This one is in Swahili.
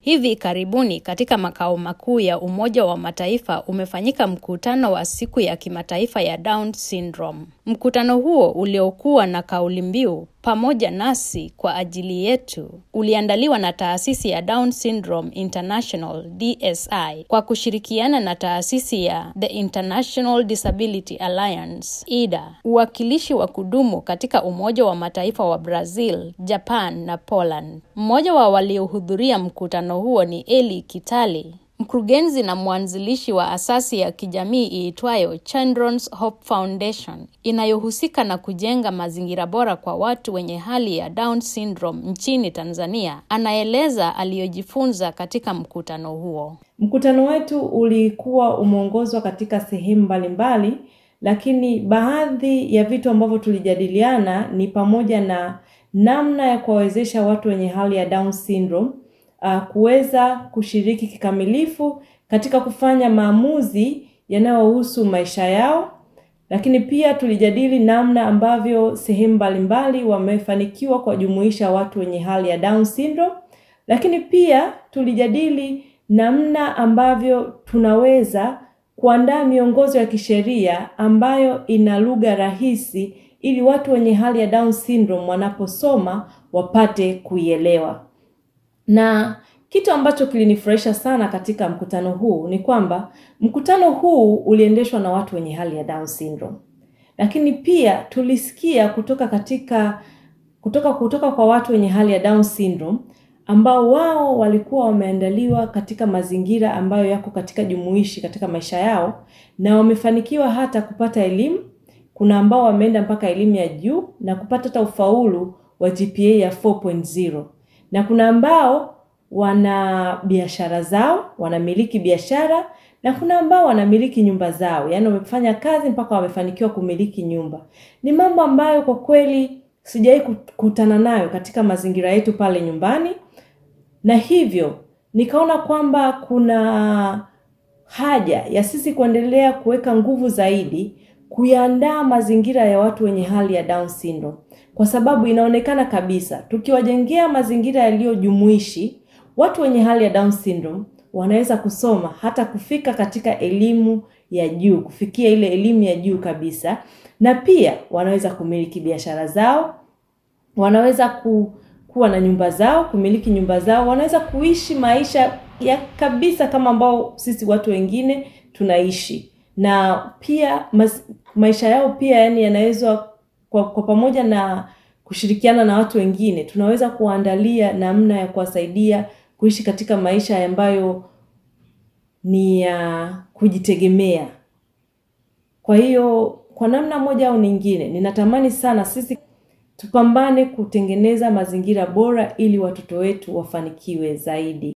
Hivi karibuni katika makao makuu ya Umoja wa Mataifa umefanyika mkutano wa siku ya kimataifa ya Down syndrome. Mkutano huo uliokuwa na kauli mbiu pamoja nasi kwa ajili yetu uliandaliwa na taasisi ya Down Syndrome International DSI kwa kushirikiana na taasisi ya The International Disability Alliance IDA, uwakilishi wa kudumu katika Umoja wa Mataifa wa Brazil, Japan na Poland. Mmoja wa waliohudhuria mkutano huo ni Eli Kitali, mkurugenzi na mwanzilishi wa asasi ya kijamii iitwayo Children's Hope Foundation inayohusika na kujenga mazingira bora kwa watu wenye hali ya Down syndrome nchini Tanzania. Anaeleza aliyojifunza katika mkutano huo. Mkutano wetu ulikuwa umeongozwa katika sehemu mbalimbali, lakini baadhi ya vitu ambavyo tulijadiliana ni pamoja na namna ya kuwawezesha watu wenye hali ya Down syndrome uh, kuweza kushiriki kikamilifu katika kufanya maamuzi yanayohusu maisha yao, lakini pia tulijadili namna ambavyo sehemu mbalimbali wamefanikiwa kuwajumuisha watu wenye hali ya Down syndrome, lakini pia tulijadili namna ambavyo tunaweza kuandaa miongozo ya kisheria ambayo ina lugha rahisi ili watu wenye hali ya Down syndrome wanaposoma wapate kuielewa. Na kitu ambacho kilinifurahisha sana katika mkutano huu ni kwamba mkutano huu uliendeshwa na watu wenye hali ya Down syndrome, lakini pia tulisikia kutoka katika kutoka kutoka kwa watu wenye hali ya Down syndrome ambao wao walikuwa wameandaliwa katika mazingira ambayo yako katika jumuishi katika maisha yao na wamefanikiwa hata kupata elimu. Kuna ambao wameenda mpaka elimu ya juu na kupata hata ufaulu wa GPA ya 4.0 na kuna ambao wana biashara zao, wanamiliki biashara na kuna ambao wanamiliki nyumba zao, yaani wamefanya kazi mpaka wamefanikiwa kumiliki nyumba. Ni mambo ambayo kwa kweli sijawahi kukutana nayo katika mazingira yetu pale nyumbani, na hivyo nikaona kwamba kuna haja ya sisi kuendelea kuweka nguvu zaidi kuyaandaa mazingira ya watu wenye hali ya Down syndrome, kwa sababu inaonekana kabisa tukiwajengea mazingira yaliyojumuishi, watu wenye hali ya Down syndrome wanaweza kusoma hata kufika katika elimu ya juu, kufikia ile elimu ya juu kabisa, na pia wanaweza kumiliki biashara zao, wanaweza ku, kuwa na nyumba zao, kumiliki nyumba zao, wanaweza kuishi maisha ya kabisa kama ambao sisi watu wengine tunaishi na pia mas, maisha yao pia yani yanaweza kwa, kwa pamoja na kushirikiana na watu wengine tunaweza kuandalia namna ya kuwasaidia kuishi katika maisha ambayo ni ya uh, kujitegemea. Kwa hiyo kwa namna moja au nyingine, ninatamani sana sisi tupambane kutengeneza mazingira bora ili watoto wetu wafanikiwe zaidi.